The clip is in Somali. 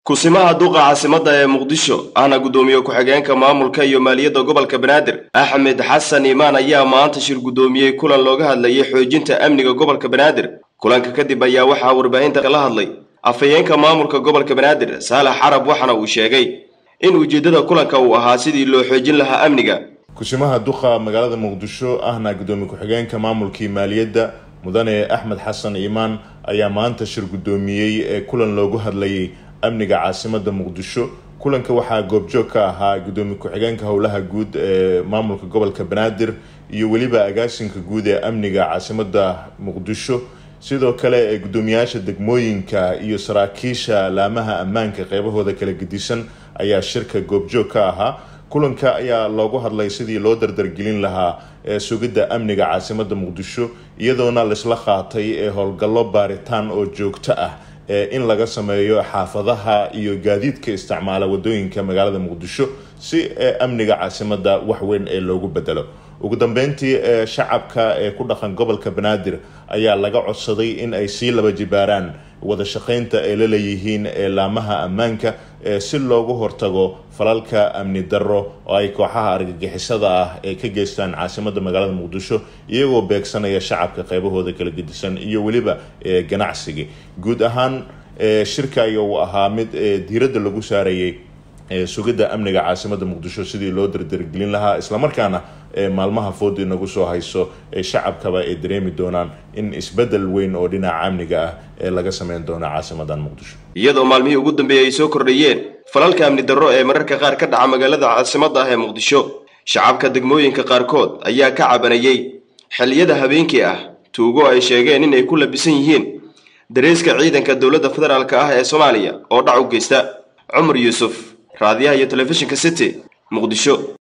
kusimaha duqa caasimadda ee muqdisho ahna guddoomiye ku-xigeenka maamulka iyo maaliyadda gobolka banaadir axmed xasan iimaan ayaa maanta shir guddoomiyey kulan looga hadlayay xoojinta amniga gobolka banaadir kulanka kadib ayaa waxaa warbaahinta kala hadlay afhayeenka maamulka gobolka banaadir saalax carab waxaana uu sheegay in ujeeddada kulanka uu ahaa sidii loo xoojin lahaa amniga kusimaha duqa magaalada muqdisho ahna guddoomiye ku-xigeenka maamulkii maaliyadda mudane axmed xasan iimaan ayaa maanta shir guddoomiyey ee kulan loogu hadlayay amniga caasimada muqdisho kulanka waxaa goobjoog ka ahaa guddoomiye ku-xigeenka howlaha guud ee maamulka gobolka banaadir iyo weliba agaasinka guud ee amniga caasimada muqdisho sidoo kale ee guddoomiyaasha degmooyinka iyo saraakiisha laamaha ammaanka qeybahooda kala gedisan ayaa shirka goobjoog ka ahaa kulanka ayaa loogu hadlay sidii loo dardargelin lahaa ee sugidda amniga caasimada muqdisho iyadoona laisla qaatay ee howlgallo baaritaan oo joogto ah in laga sameeyo xaafadaha iyo gaadiidka isticmaala wadooyinka magaalada muqdisho si amniga caasimada waxweyn ee loogu bedelo ugu dambeyntii shacabka ee ku dhaqan gobolka banaadir ayaa laga codsaday in ay sii laba jibaaraan wada shaqeynta ay la leeyihiin laamaha ammaanka si loogu hortago falalka amni darro oo ay kooxaha argagixisada ah ee ka geystaan caasimada magaalada muqdisho iyagoo beegsanaya shacabka qeybahooda kala gedisan iyo weliba ganacsiga guud ahaan shirka aya uu ahaa mid diiradda lagu saarayay sugidda amniga caasimada muqdisho sidii loo dardargelin lahaa islamarkaana maalmaha food inagu soo hayso shacabkaba ay dareemi doonaan in isbedel weyn oo dhinaca amniga ah ee laga sameyn doono caasimadan muqdisho iyadoo maalmihii ugu dambeeyey ay soo kordhayeen falalka amni darro ee mararka qaar ka dhaca magaalada caasimadda ah ee muqdisho shacabka degmooyinka qaarkood ayaa ka cabanayey xilliyada habeenkii ah tuugo ay sheegeen in ay ku labisan yihiin dareeska ciidanka dowladda federaalk ah ee soomaaliya oo dhac u geysta cumar yuusuf raadiyaha iyo telefishinka city muqdisho